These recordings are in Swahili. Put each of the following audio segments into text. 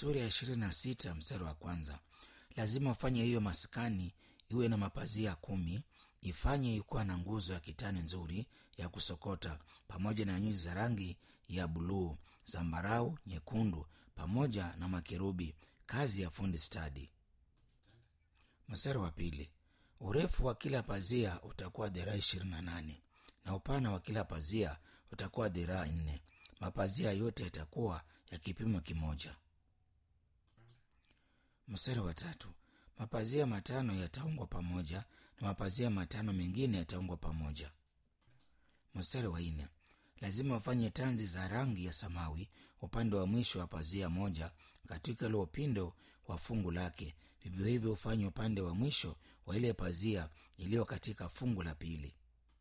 sura ya ishirini na sita mstari wa kwanza lazima ufanye hiyo maskani iwe na mapazia kumi ifanye ikuwa na nguzo ya kitani nzuri ya kusokota pamoja na nyuzi za rangi ya buluu zambarau nyekundu pamoja na makerubi kazi ya fundi stadi mstari wa pili urefu wa kila pazia utakuwa dhiraa ishirini na nane na upana wa kila pazia utakuwa dhiraa nne mapazia yote yatakuwa ya kipimo kimoja mstari wa tatu mapazia matano yataungwa pamoja na mapazia matano mengine yataungwa pamoja mstari wa nne lazima ufanye tanzi za rangi ya samawi upande wa mwisho wa pazia moja katika ule upindo wa fungu lake vivyo hivyo ufanye upande wa mwisho wa ile pazia iliyo katika fungu la pili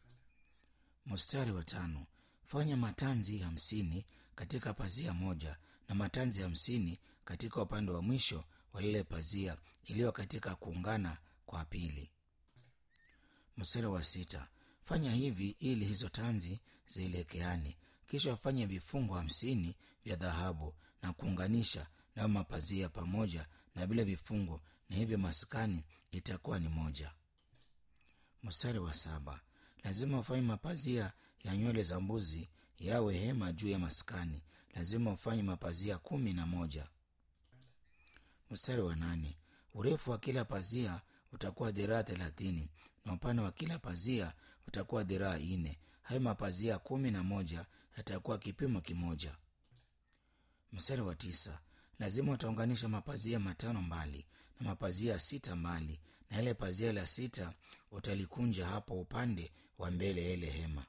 mstari wa tano fanya matanzi hamsini katika pazia moja na matanzi hamsini katika upande wa mwisho wa lile pazia iliyo katika kuungana kwa pili mstari wa sita fanya hivi ili hizo tanzi zielekeane kisha wafanye vifungo hamsini vya dhahabu na kuunganisha nayo mapazia pamoja na vile vifungo na hivyo maskani itakuwa ni moja mstari wa saba lazima ufanye mapazia ya nywele za mbuzi yawe hema juu ya maskani lazima ufanye mapazia kumi na moja mstari wa nane urefu wa kila pazia utakuwa dhiraa thelathini na upana wa kila pazia utakuwa dhiraa nne hayo mapazia kumi na moja yatakuwa kipimo kimoja mstari wa tisa lazima utaunganisha mapazia matano mbali na mapazia sita mbali na ile pazia la sita utalikunja hapo upande wa mbele ya ile hema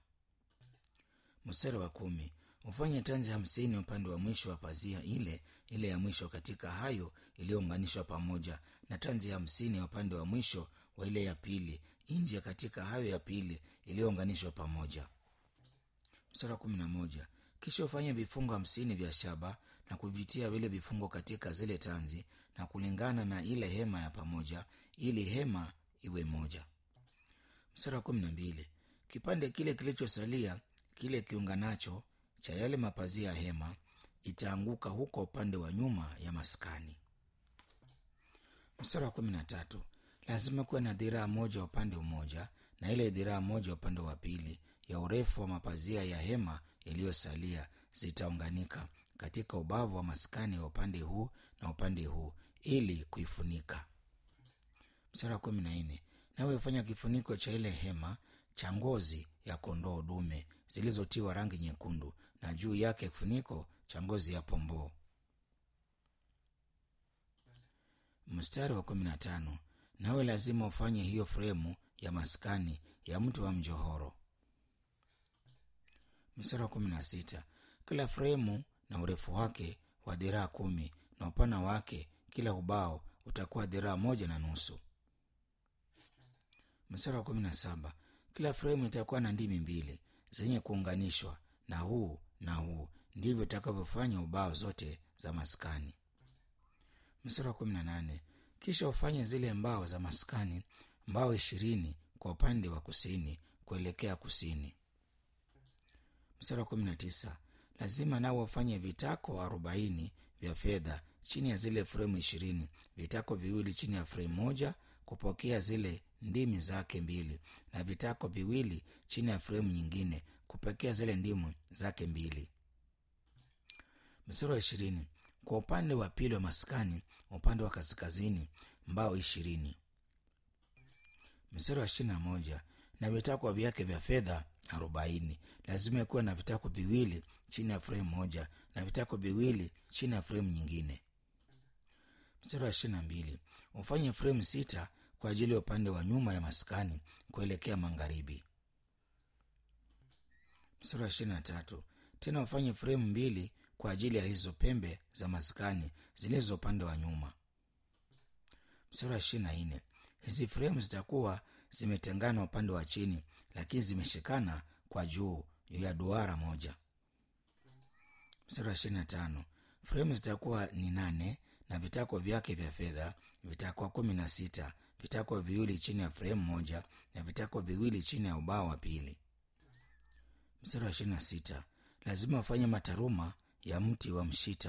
mstari wa kumi ufanye tanzi hamsini upande wa mwisho wa pazia ile ile ya mwisho katika hayo iliyounganishwa pamoja na tanzi hamsini ya upande wa mwisho wa ile ya pili nje katika hayo ya pili iliyounganishwa pamoja mstari wa kumi na moja kisha ufanye vifungo hamsini vya shaba na kuvitia vile vifungo katika zile tanzi na kulingana na ile hema ya pamoja ili hema iwe moja mstari wa kumi na mbili kipande kile kilichosalia kile kiunganacho cha yale mapazia ya hema itaanguka huko upande wa nyuma ya maskani mstari wa kumi na tatu lazima kuwe na dhiraa moja upande mmoja na ile dhiraa moja upande wa pili ya urefu wa mapazia ya hema iliyosalia zitaunganika katika ubavu wa maskani wa upande huu na upande huu ili kuifunika mstari wa kumi na nne nawe hufanya kifuniko cha ile hema cha ngozi ya kondoo dume zilizotiwa rangi nyekundu na juu yake kifuniko cha ngozi ya pomboo mstari wa kumi na tano nawe lazima ufanye hiyo fremu ya maskani ya mtu wa mjohoro mstari wa kumi na sita kila fremu na urefu wake wa dhiraa kumi na upana wake kila ubao utakuwa dhiraa moja na nusu mstari wa kumi na saba kila fremu itakuwa na ndimi mbili zenye kuunganishwa na huu na huu ndivyo itakavyofanya ubao zote za maskani mstari wa kumi na nane kisha ufanye zile mbao za maskani mbao ishirini kwa upande wa kusini kuelekea kusini mstari wa kumi na tisa lazima nao ufanye vitako arobaini vya fedha chini ya zile fremu ishirini vitako viwili chini ya fremu moja kupokea zile ndimi zake mbili na vitako viwili chini ya fremu nyingine kupokea zile ndimu zake mbili mstari wa ishirini kwa upande wa pili wa maskani upande wa kaskazini mbao ishirini mstari wa ishirini na moja na vitakwa vyake vya fedha arobaini lazima ikuwe na vitako viwili chini ya fremu moja na vitako viwili chini ya fremu nyingine mstari wa ishirini na mbili ufanye fremu sita kwa ajili ya upande wa nyuma ya maskani kuelekea magharibi mstari wa ishirini na tatu tena ufanye fremu mbili kwa ajili ya hizo pembe za maskani zilizo upande wa nyuma mstari wa ishirini na nne hizi fremu zitakuwa zimetengana upande wa chini lakini zimeshikana kwa juu ya duara moja mstari wa ishirini na tano fremu zitakuwa ni nane na vitako vyake vya fedha vitakuwa kumi na sita vitako viwili chini ya fremu moja na vitako viwili chini ya ubao wa pili mstari wa ishirini na sita lazima ufanye mataruma ya mti wa mshita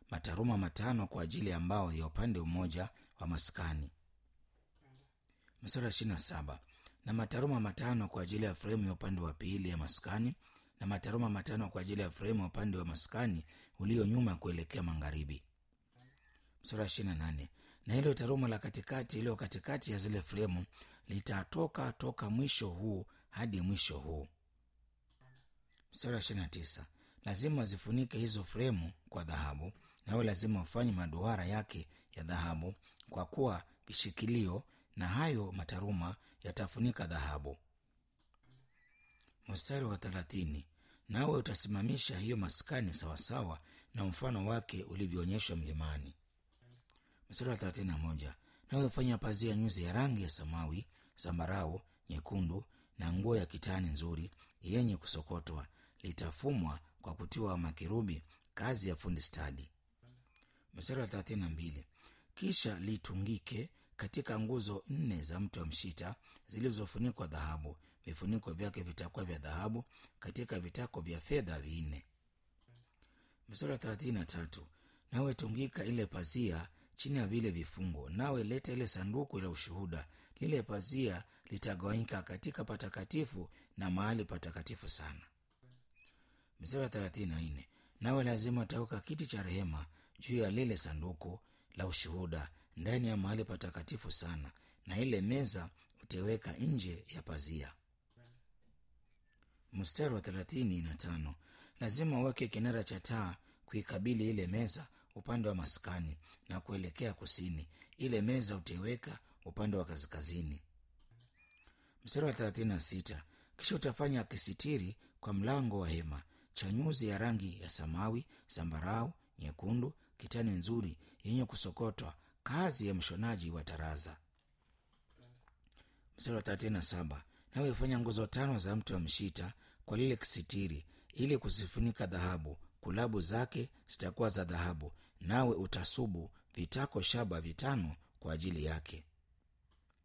mataruma matano kwa ajili ya mbao ya upande mmoja wa maskani mstari wa ishirini na saba na mataruma matano kwa ajili ya fremu ya upande wa pili ya maskani na mataruma matano kwa ajili ya fremu ya upande wa maskani ulio nyuma kuelekea magharibi mstari wa ishirini na nane na hilo taruma la katikati iliyo katikati ya zile fremu litatoka toka mwisho huu hadi mwisho huu mstari wa ishirini na tisa lazima zifunike hizo fremu kwa dhahabu nawe lazima ufanye maduara yake ya dhahabu kwa kuwa vishikilio na hayo mataruma yatafunika dhahabu mstari wa thelathini nawe utasimamisha hiyo maskani sawasawa na mfano wake ulivyoonyeshwa mlimani mstari wa thelathini na moja nawe ufanya pazia nyuzi ya rangi ya samawi zambarau nyekundu na nguo ya kitani nzuri yenye kusokotwa litafumwa kwa kutiwa makerubi kazi ya fundi stadi mstari wa thelathini na mbili kisha litungike katika nguzo nne za mto wa mshita zilizofunikwa dhahabu vifuniko vyake vitakuwa vya dhahabu katika vitako vya fedha vinne mstari wa thelathini na tatu nawe tungika ile pazia chini ya vile vifungo nawe leta ile sanduku la ushuhuda lile pazia litagawanyika katika patakatifu na mahali patakatifu sana mstari wa thelathini na nne nawe lazima utaweka kiti cha rehema juu ya lile sanduku la ushuhuda ndani ya mahali patakatifu sana na ile meza utaiweka nje ya pazia mstari wa thelathini na tano lazima uweke kinara cha taa kuikabili ile meza upande wa maskani na kuelekea kusini ile meza utaiweka upande wa kaskazini mstari wa thelathini na sita kisha utafanya kisitiri kwa mlango wa hema cha nyuzi ya rangi ya samawi zambarau nyekundu kitani nzuri yenye kusokotwa kazi ya mshonaji wa taraza mstari wa thelathini na saba nawe fanya nguzo tano za mti wa mshita kwa lile kisitiri ili kuzifunika dhahabu kulabu zake zitakuwa za dhahabu nawe utasubu vitako shaba vitano kwa ajili yake